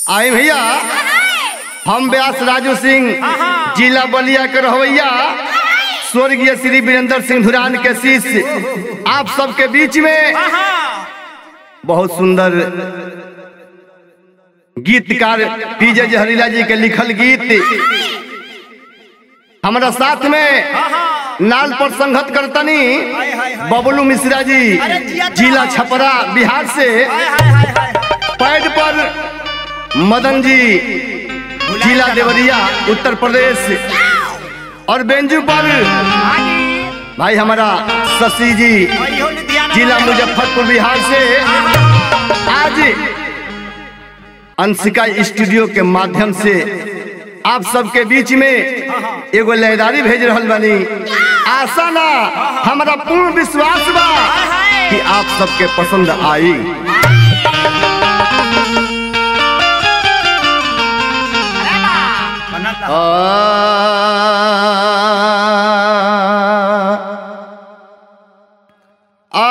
आई भैया हम व्यास राजू सिंह जिला बलिया के रहवैया स्वर्गीय श्री वीरेंद्र सिंह धुरान के शिष्य आप सबके बीच में बहुत सुंदर गीतकार पीजे जहरीला जी के लिखल गीत हमारा साथ में नाल पर संगत करतनी बबलू मिश्रा जी जिला छपरा बिहार से पैड पर मदन जी जिला देवरिया उत्तर प्रदेश और बेंजू पर भाई हमारा शशि जी जिला मुजफ्फरपुर बिहार से आज अंशिका स्टूडियो के माध्यम से आप सबके बीच में एगो लयदारी भेज रहल बानी आशा ना हमारा पूर्ण विश्वास बा कि आप सबके पसंद आई आ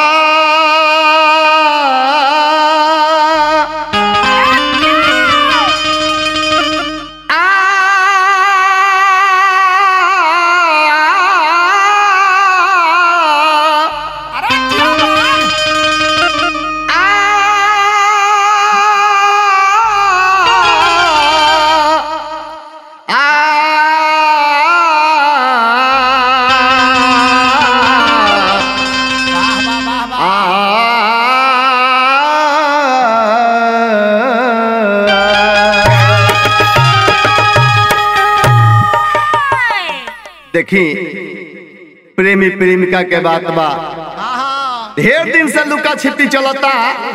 देखी प्रेमी प्रेमिका के बात बा ढेर दिन से लुका छिपी चलता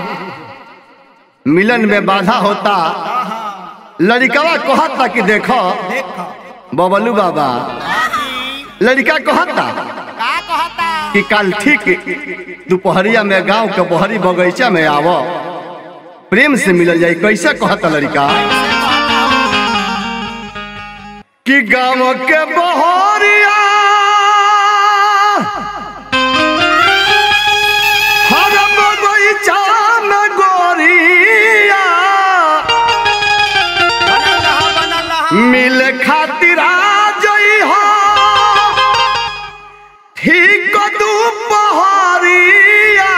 मिलन में बाधा होता लड़कवा कहता कि देखो बबलू बाबा लड़का कहता कि कल ठीक दोपहरिया में गांव के बहरी बगीचा में आव प्रेम से मिलल जाए कैसे कहता लड़का कि गांव के बहरिया हर बगीचा में गोरिया मिल खातिर आ जई हो ठीक दुपहरिया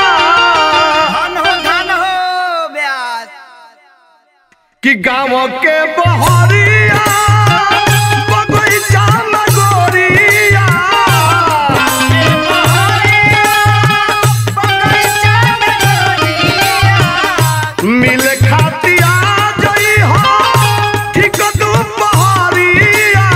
कि गांव के बहरिया बगीचा में गोरिया मिल खातिर आ जई हो ठीक दुपहरिया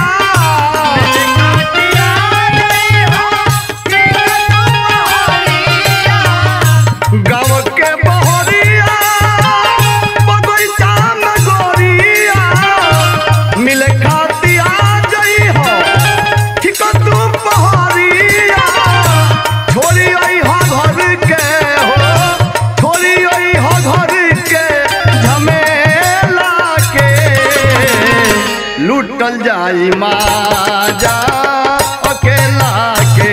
गाँव के बहरिया बगीचा में गोरिया मिल खातिर आ जई हो ठीक दुपहरिया छोड़ी आई हो घर के हो छोड़ी आई हो घर के झमेला के लूटल जाई माजा अकेला के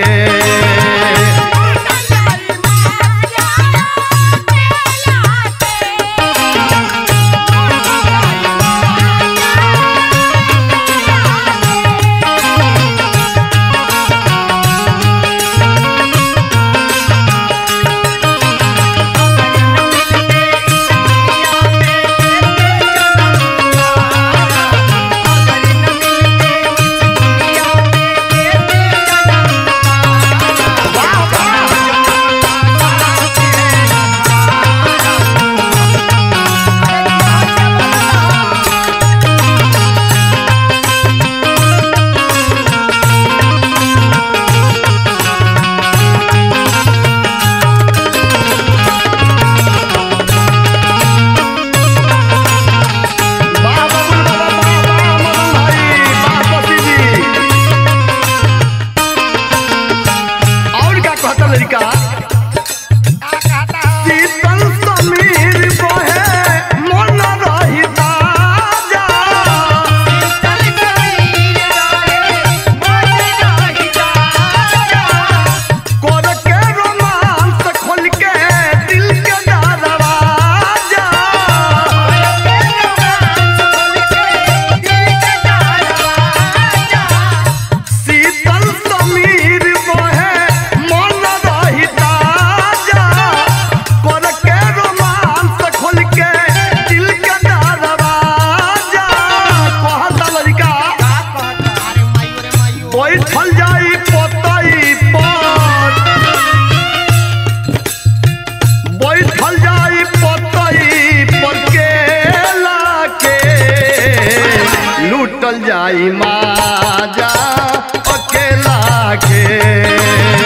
लूटल जाई माजा अकेला के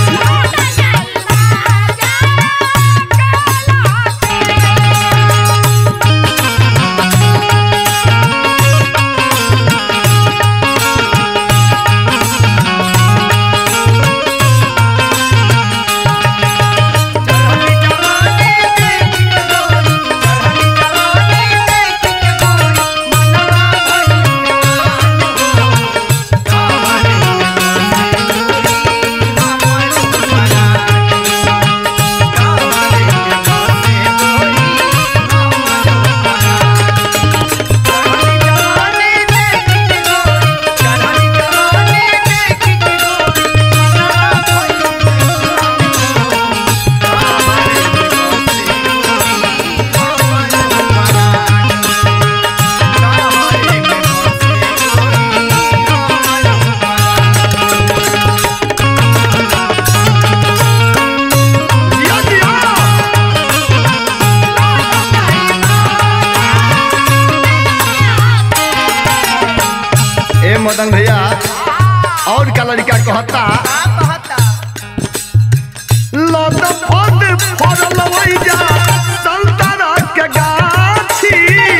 दिया दिया ए मदन भैया और का लड़का कहता लद फद फरल वैजा संतरा के गाछी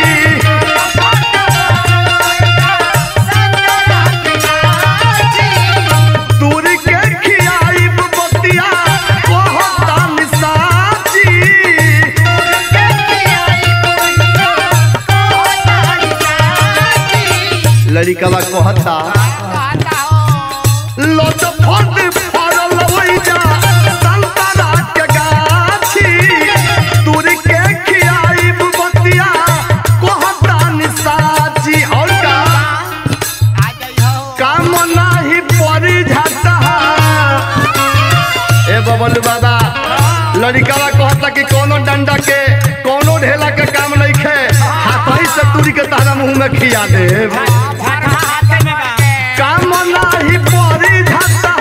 दूर के खियाइब बतिया कहता निसाची लड़कवा कहता लद फद फरल वैजा संतरा के गाछी दूर के खियाइब बतिया कहता निसाची और का काम नाही परी जाता ए बबलू बाबा लड़कावा कहता कि कोनो डंडा के कोनो ढेला के काम नहीं खे हाथई से तुरी के तारा मुंह में खिया दे काम नाही परी जाता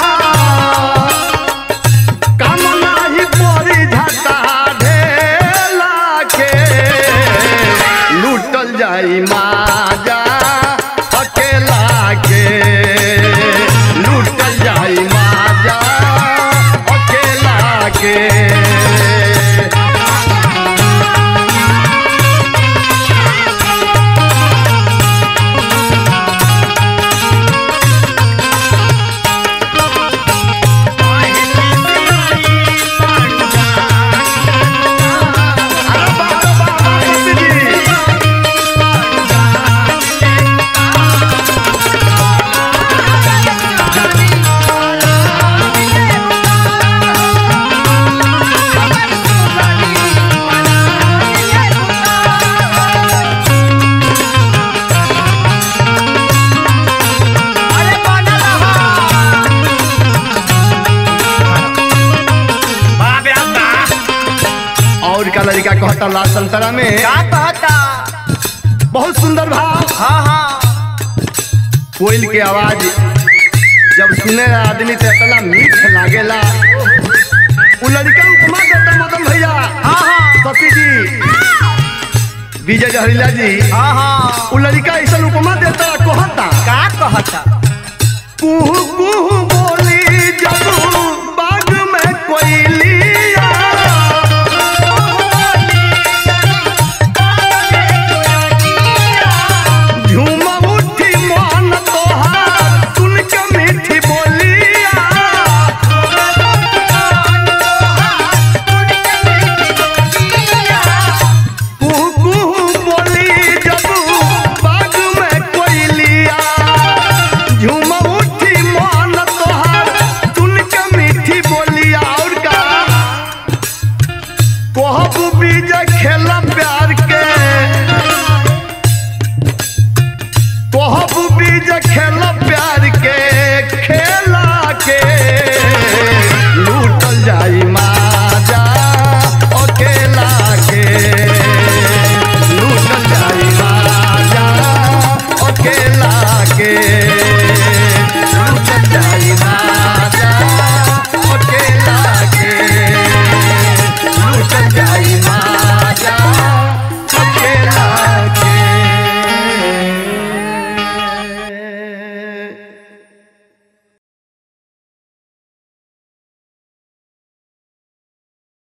काम नाही परी जाता ढेला के लूटल जाई माजा अकेला के लूटल जाई माजा अकेला के और का लड़का कहता लाल संतरा में बहुत सुंदर भाव कोयल के आवाज जब सुने आदमी तो इतना मीठ लागेला उ लड़का उपमा देता मदन भैया सती जी विजय जहरीला जी उ लड़का ऐसा उपमा देता कहता कुहू कुहू बोली जब